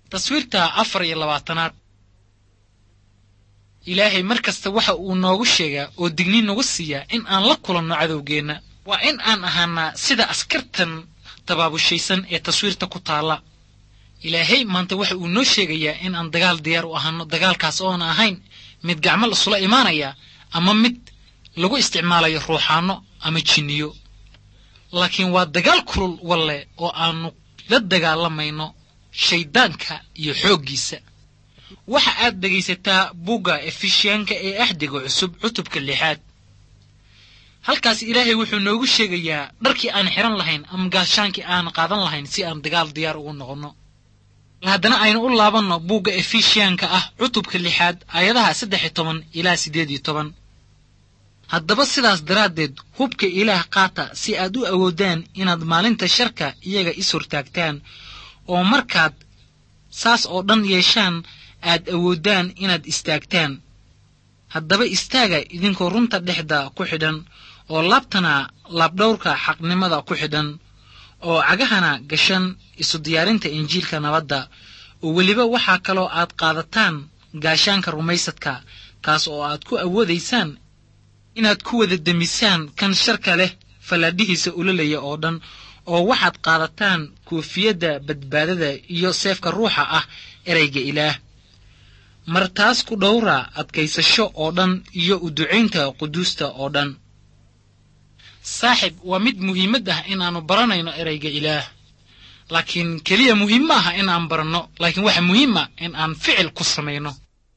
taswiirta afar iyo labaatanaad ilaahay mar kasta waxa uu noogu sheegaa oo digni nagu siiyaa in aan la kulanno cadowgeenna waa in aan ahaanaa sida askartan dabaabushaysan ee taswiirta ku taalla ilaahay maanta waxa uu noo sheegayaa in aan dagaal diyaar u ahaano dagaalkaas oona ahayn mid gacmal isula imaanaya ama mid lagu isticmaalayo ruuxaanno ama jinniyo laakiin waa dagaal kulul walle oo aanu la dagaalamayno shayddaanka iyo xooggiisa waxa aad dhegaysataa bugga efishiyaanka ee axdiga cusub cutubka lixaad halkaas ilaahay wuxuu noogu sheegayaa dharkii aan xihan lahayn ama gaashaankii aan qaadan lahayn si aan dagaal diyaar ugu noqonno haddana aynu u laabanno buugga efishiyaanka ah cutubka lixaad aayadaha saddex iyo toban ilaa siddeed iyo toban haddaba sidaas daraaddeed hubka ilaah qaata si aad u awoodaan inaad maalinta sharka iyaga is hortaagtaan oo markaad saas oo dhan yeeshaan aad awoodaan inaad istaagtaan haddaba istaaga idinkoo runta dhexda ku xidhan oo laabtana laabdhowrka xaqnimada ku xidhan oo cagahana gashan isu diyaarinta injiilka nabadda oo weliba waxaa kaloo aad qaadataan gaashaanka rumaysadka kaas oo aad ku awoodaysaan inaad ku wada demisaan kan sharka leh fallaadhihiisa ulalaya oo dhan oo waxaad qaadataan koofiyadda badbaadada iyo seefka ruuxa ah erayga ilaah mar taas ku dhowra adkaysasho oo dhan iyo u ducaynta quduusta oo dhan saaxib waa mid muhiimad ah inaannu baranayno erayga ilaah laakiin keliya muhiim ma aha in aan baranno laakiin waxa muhiim ah in aan ficil ku samayno